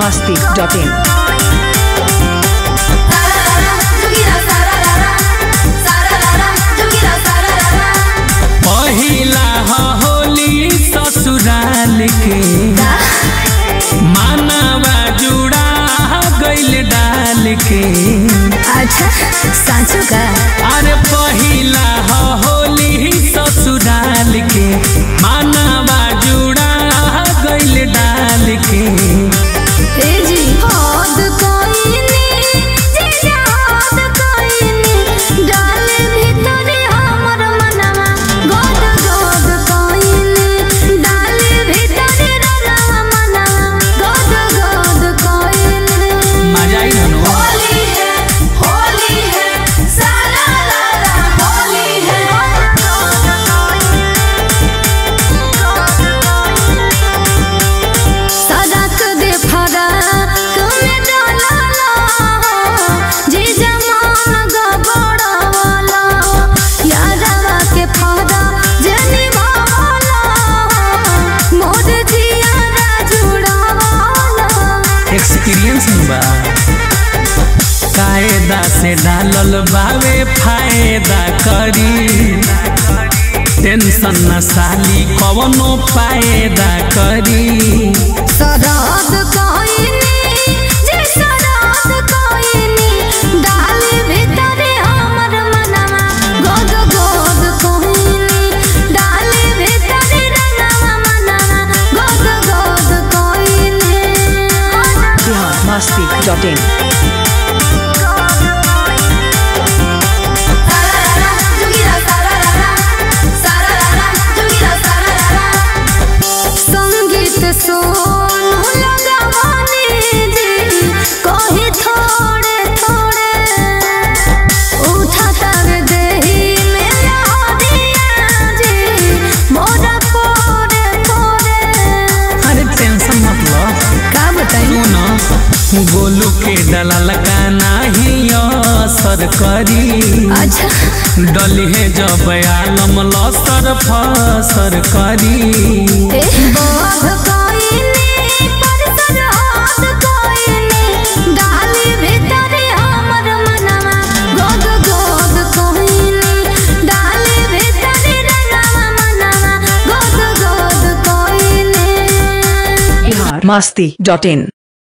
masti.in. पहिला ह होली ससुराल के मानवा जुड़ा गइल डाल के अच्छा साँचो का अरे पहिला ह होली ससुराल के मानवा जुड़ा गइल डाल के ए जी हद कोइनी जे याद कोइनी डाल भीतरे हमर मनवा गोद गोद कोइनी डाल भीतरे रनवा मनवा गोद गोद कोइनी मजा आई धनो होली है होली है सारा लाला होली है सड़क दे फरा तुम्हें डाला जी जमान गबड़ावाला यारवा के फरा जनी भावाला मोर जिया जुड़ावाला एक्सपीरियंस बा कायदा से डालल बावे फायदा करी टेंशन न साली कवनो फायदा करी सराद कोइनी जे सराद कोइनी डाल भीतरे हमर मनवा गोद गोद कोइनी डाल भीतरे रनवा मनवा गोद गोद कोइनी Bihar masti.in. सारारा जुगिरा सारारा सारारा जुगिरा सारारा संगीत सोनू लगावानी जी कही थोड़े थोड़े उठा तर देही में लहरिया जी मोरा पोरे पोरे अरे टेंशन मत लो का बताई सुन गोलू के डलल का नाही असर करी अच्छा डली है जब आलम लसर फसर करी ए बाघ कोइनी परसर हाथ कोइनी डाली भीतरे हमर मनवा गोद गोद कोइनी डाली भीतरे रनवा मनवा गोद गोद कोइनी Bihar masti.in.